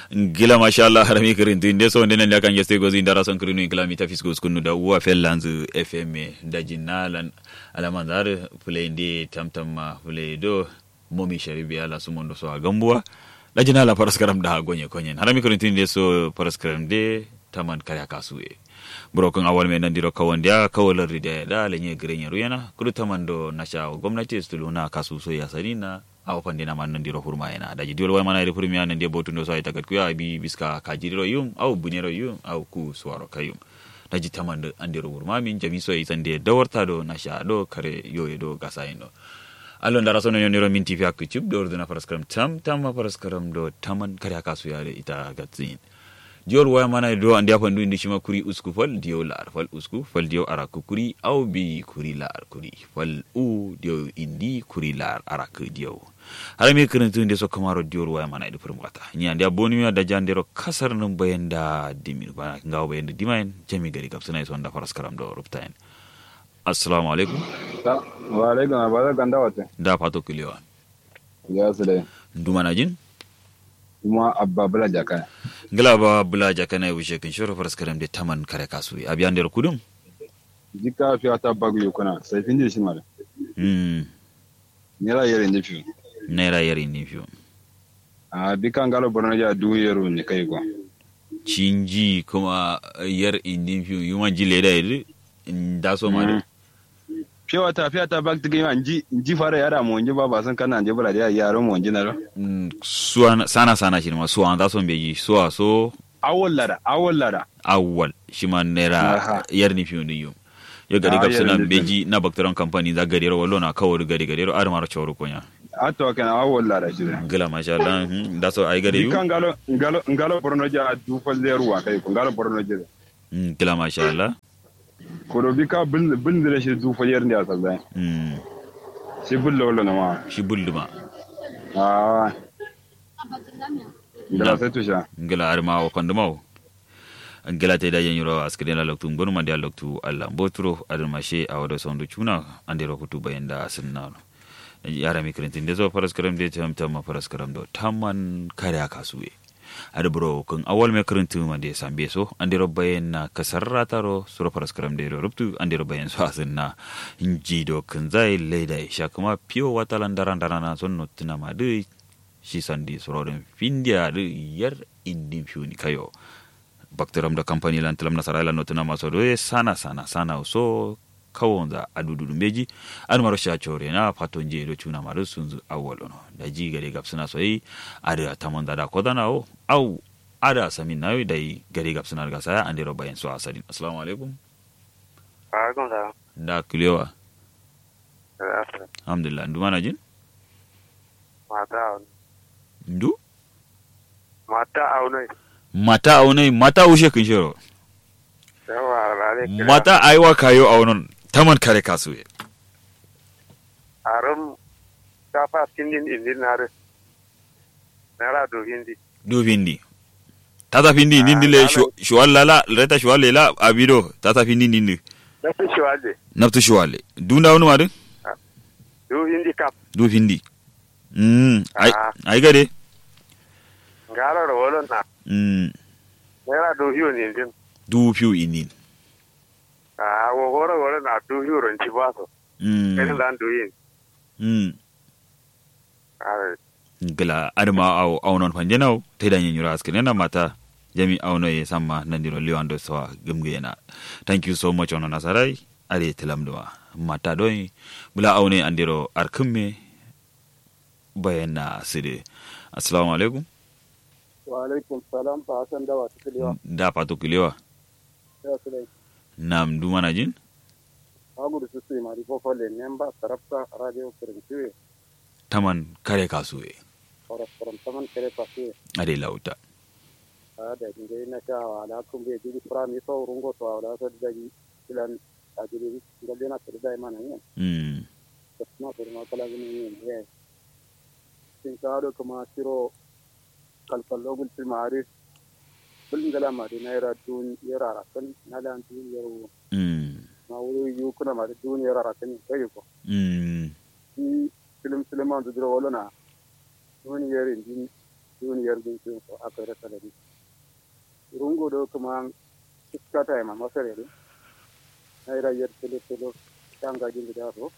gila masha Allah harami kirin tin de so ndenen ya kan yeste gozi ndara son kirinu in kilami tafis go skunu da uwa fellanzu fm da jinnalan alamanzar play ndi tamtam ma play do momi sharibi ala sumondo so a gambuwa da jinala paraskaram da gonye konyen harami kirin tin de so paraskaram de taman kaya kasuye brokin awal mai nandiro kawandiya kawalar rida da lenye giren ruyana kudu tamando nasha gwamnati stuluna kasu so ya sanina awa pande na man nandiro hurma yana daji diol wa mana ire hurmi yana ndiye botundo so ay tagat kuya bi biska kajiriro yum aw bunero yum aw ku suwaro kayum daji tamando andiro hurma min jami so isande dawarta do nasha do kare yoye do gasayino allo ndara sono yoniro min tv hakku cub do orduna paraskaram tam tam paraskaram do taman kare akasu yare ita gatsin diol waya mana do andi apa ndu indi shima kuri usku fal dio lar fal usku fal dio araku kuri au bi kuri lar kuri fal u dio indi kuri lar araku dio hara mi kirintu inde so kamaro diol waya mana idu permata nya andi aboni mi da jandero kasar num bayenda dimir bana ngaw bayenda dimain jami gari kapsana so nda faras karam do ruptain assalamu alaikum wa alaikum abada ganda wate da fato kuliwa ya su dai ndumana jin kuma abba bula jaka ngila ba bula jakana wishe kin shoro faras karam de taman kare kasu abi andero kudum jika fi ata bagu yukuna sai fin shi mara mm nera yere ndi fi naira yari ni fiyo a bika ngalo borno ja du yero ni kai ko cinji kuma yar indin fiyo yuma ji leda yadi da so ma de fi wata fi ata bag tigi anji nji fara yara mo nji baba san kana nji bula ya yaro mo nji na ro Mm, suwa sana sana shi ma suwa da son beji suwa so awol lara awol lara awwal shi ma naira Aha. yar ni fiyo ni yum yo gari Ah, gab yar suna ni fiyo. beji na bakteron company za gari ro wallo na kawar gari gari ro ar maro chawru konya ato kana awol lara shi da gila masha Allah hmm, da so ai gari yu bika ngalo ngalo ngalo borno ja du fal de ruwa kai ko ngalo borno ja Hmm, gila masha Allah ko do bika bin bin da shi du fal yer ndi asal da Hmm, shi bulla wala na ma shi bulduma ah ngala sai tusha ngila ar ma wa konduma wo ngila te da yen yuro askede la loktu ngonu mande a loktu Allah mbotro adon mashe a wado sondu chuna ande ro kutu bayenda sinna yara mi kirintin da zo faras karam da tam tam faras karam do tamman kare aka suwe ada bro kun awal me kirintin ma de sambe so ande ro bayen na kasarra taro suro faras karam de ro ruptu ande ro bayen so asinna inji do kun zai leda sha kuma piyo watalan daran darana son notina ma de shi sandi sororin findiya da yar indin fiuni kayo bakteram da kamfani lan tilam nasara lan notuna maso do sana sana sana so kawon za adudu meji an maro sha chore na faton je do chuna maro sunzu awolo no da ji gare gap suna so yi ada tamon da da kodana o au ada samin nayo dai gare gap suna ga saya ande ro bayan so asalin assalamu alaikum Alaikum salam. da kulewa Alaikum. alhamdulillah ndu mana jin Mata aunai. ndu Mata aunai. mata aunai mata ushe kin shiro Yawa alale kira. mata aiwa kayo aunon taman kare kasuwe Arum ta fa tindin indin nare. Nara do hindi. du findi tata findi Ah, nindi le lalo. shuwal lala reta shuwal lela abido tata findi nindi Na fi shi waje. naftu shuwale dunda wani madu Do hindi kap. du findi mm ai Ah. ai gade Ngara ro wolo na. mm Nara do hiyo ni indin. du fiu inin Ah, wo goro wolo na do hiyo ron ci baso. Kene mm dan do yin. mm Ah, gila adama au au non panjenau te da nyanyura askene na mata jami au no ye samma nandiro liwando sawa gumgena thank you so much ono nasarai are tilamdwa mata doi bula au ne andiro arkumme bayana sire assalamu alaikum wa alaikum salam ba hasan dawa ta kulewa da pato kilewa ya su dai nam dumana jin agudu su sai mari fofo le nemba tarafta radio kirintiwe taman kare kasuwe oras koram taman kere pasi ade lauta a da ngai na sha wa ala kun be jigi fra mi so rungo to ala so da gi ilan a jigi ngalle na tirda mana ne mm tasma sur ma kala gini ne ne sin karo kuma siro kalkallo gul til mari bul ngala mari na era tun yara rakan na lan tun yaro mm ma wuri yu kuna mari tun yara rakan kai ko mm i film film an dudro wala na wani yare din duniyar din sun so aka rasa da rungo do kuma iskata ma masare ne naira yar tilo tilo tanga jin da so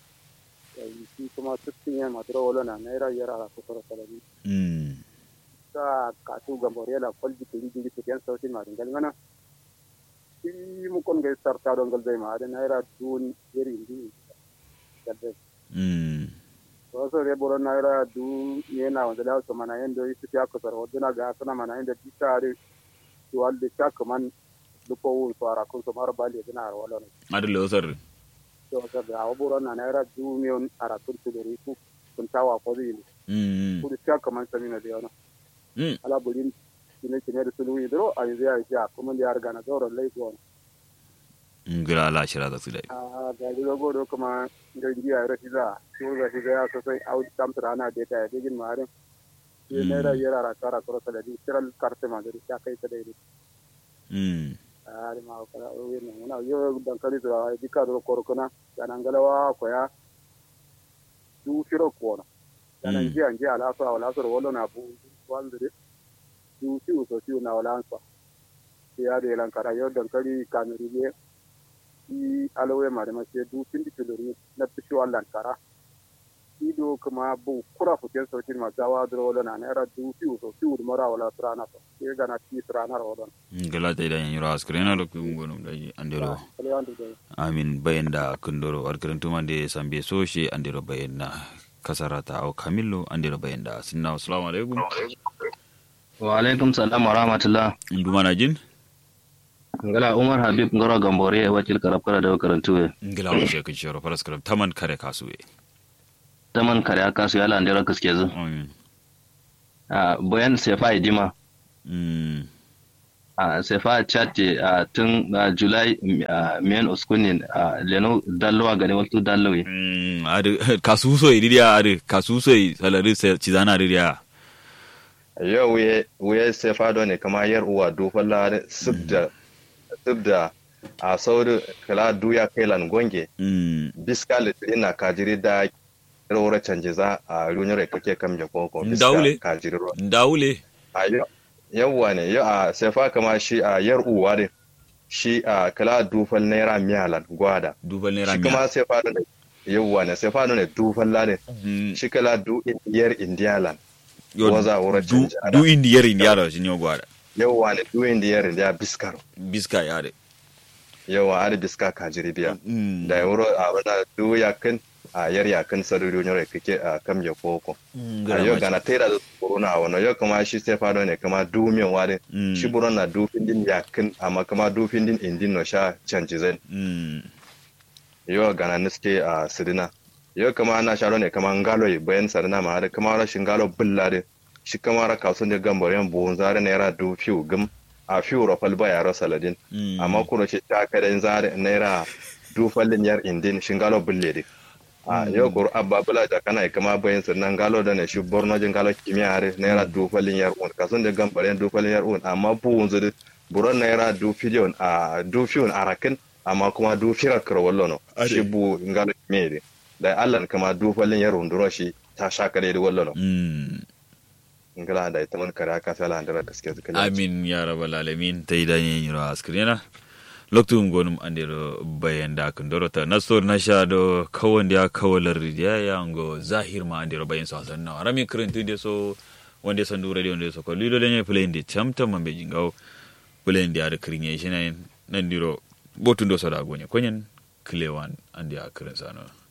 yi shi kuma tuttin ya madura wala na naira yar ala ko toro salari mm ka ka tu gambore la kolji kiri jiri tiyan sautin ma dingal ngana shi mu kon ga sarta don gal dai ma da naira dun yari ndi gadde mm so re boro naira du ye na wanda la so mana yendo yi tiya ko sar waduna ga sana mana yendo titare to walde chak man lupo wul so ara ko so mar bali dina ar wala no adu lo sar so so da boro na naira du mion ara kun to ri ku kun tawa ko di mm ku chak man samina de ona mm ala bulin kine kine da sulu idro a yanzu ya ja kuma da ya riga na zauren laifuwa ngira la shira da su dai a ga ji go do kuma da indiya ya rashi za su ga shi ga sosai a wuce tamtar ana da ta da gin marin shi ne da yara ra kara karo ta da di kiral karte ma da ta kai ta dai mm a ri ma ko o yin mun na yo dan kali da di ka do koro kana da nan galawa ko ya du shiro ko na da nan ji an ji ala sa wala so wala na bu wanda de du shi so shi na wala sa ya da lan kara yo dan kali kanuri ne i alawe ma da mace du pindi tuluri na pisho allan kara i do kuma bu kura futen sautin ma gawa dro wala na era du fi so fi ur mara wala trana to e gana ti trana ro don ngila ta idan yura askrena lo ku ngonum dai andero kale andu de amin bayenda kundoro warkirin tumande sambe soshi andero bayenda kasarata au kamillo andero bayenda sinna assalamu alaikum wa alaikum salam wa rahmatullah nduma na jin ngala umar habib ngoro gambore wacil karab kara da karantu we ngila wo shekin shoro faras karam taman kare kasuwe taman kare aka su yala ndera kaske zu amin a boyan sefa idima mm a sefa chate a tun a july a men uskunin a leno dallowa gani wasu dallowe mm adu kasuso idiya adu kasuso salari se cizana idiya yau wuye wuye sai fado ne kama yar uwa dufan la subda subda a sauri kala duya kailan gonge mm biska litrina kajiri da rawar canje za a runyar kake kam ya koko Ndaule. kajiri ro ndaule a yau yawwa ne yau a sai fa kama shi a yar uwa ne shi a kala dufan naira miyalan gwada dubal naira shi miya kuma sai fado ne yawwa ne sai fado ne dufan la ne Mm, shi kala du yar indiyalan yo, waza wura du canje ada. du indiyar indiyar shi ne gwada yawwa ne du indiyar indiya biskaro biska ya de yawa ari biska kajiri biya mm da wuro a wana du yakin a yar yakin saruri nyore kike a kam ya koko mm, a gara yo mace. gana tera da corona a wano yo kuma shi sai fado ne kama du min ware Mm. shi buron na du findin yakin amma kama du findin indin no sha canji zen mm yo gana niske a sidina yo kama na sharo ne kama ngalo yi bayan sarina ma har kama ra shingalo bullade shi kama ra kasun de gambar yan buhun zare naira du fiu gum a fiu rofal ba yaro saladin mm amma kuma shi ta kada zare naira du fallin yar indin shingalo bulle de a yau kuru abba bula da kana kama bayan sannan galo da ne shi borno jin galo kimiyya har naira du fallin yar un kasun da gambar yan du fallin yar un amma buhun zuri buron naira du filiyon a du fiyun arakin amma kuma du firar karwallo no Ade. shi bu ngalo kimiyya de da allah kama du fallin yar un duro shi ta sha kare da wallo no mm ngala da ita man kare aka sala andara gaske zuka amin ya rabbal alamin ta yi danyen yiro askrena loktu gonum andiro bayan da kan dorota na so na sha do kawon da kawalar ya yango zahir ma andiro bayan so hasan na rami kirintu de so wanda san dure de wanda so ko lido de ne play de chamta mambe jingaw play de ada kirin shi nan nan diro botun do so da gonye konyen klewan andi a kirin sano